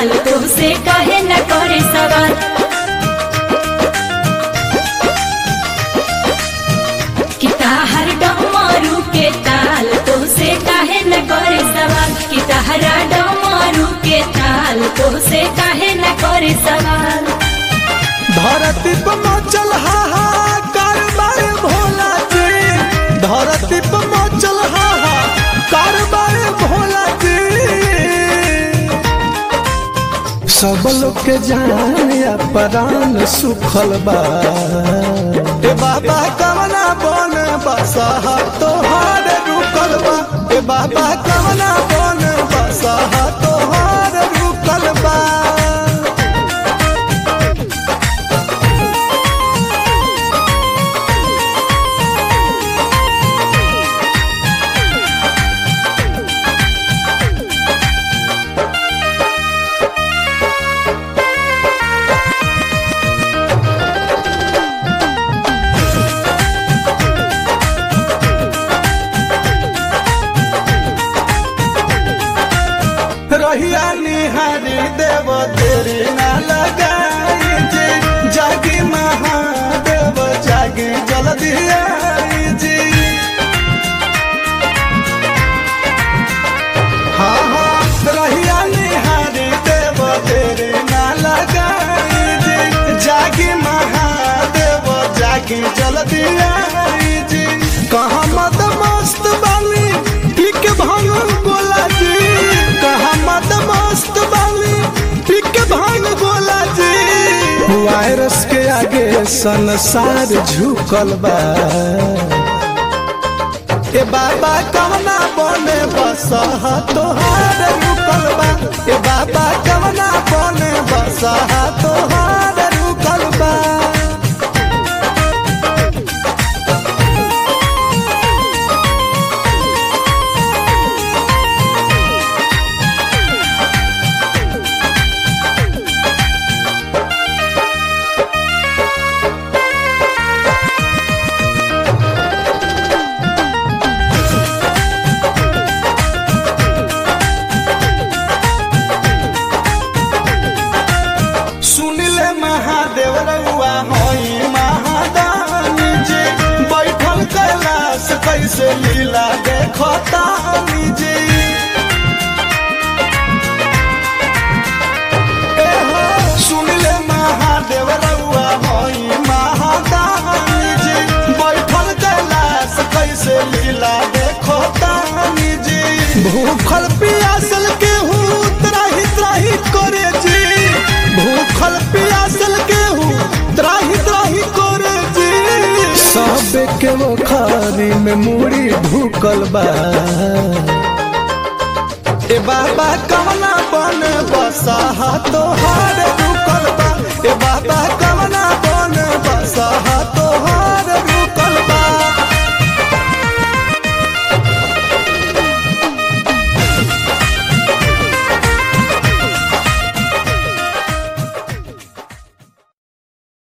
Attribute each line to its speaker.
Speaker 1: ताल तुमसे काहे न करे सवाल किताहर डमरू के ताल तुमसे काहे न करे सवाल किताहरा डमरू के ताल तुमसे काहे न करे सवाल
Speaker 2: धरती पर मचल हाहा कारबार भोला जी धरती पर मचल हाहा कारबार भोला जी सब लोग के जान या प्राण सुखल बा ए बाबा कवना बन बसहा तोहार रुकल बा ए बाबा कवना बन बसहा तोहार रुकल बा रहिया निहारी देव तेरी ना लगाई जी जागी महादेव जागी जल्दी आई जी हाँ हाँ रहिया निहारी देव तेरी ना लगाई जी जागी महादेव जागी जल्दी आई जी कहाँ मत मस्त बानी पीक भांग गोला जी कहाँ मत मस्त बानी पीक भांग गोला जी वायरस के आगे संसार झुकल बा ए बाबा कवना बने बसहा तोहार रुकल बा ए बाबा कवना बने बसहा तोहार रुकल बा सुनिले महादेव रउआ होई महादानी जी बैठल कैलाश कैसे लीला देखो तानी जी ए हो, सुनिले महादेव रउआ होई महादानी जी बैठल कैलाश कैसे लीला देखो तानी जी भूखल पियासल के हूँ त्राही त्राही करे जी भूखल पियासल के हूँ त्राही त्राही करे जी सब के वो खारी में मूड़ी ढूकल बा ए बाबा कवना बन बसा तोहार रुकल बा ए बाबा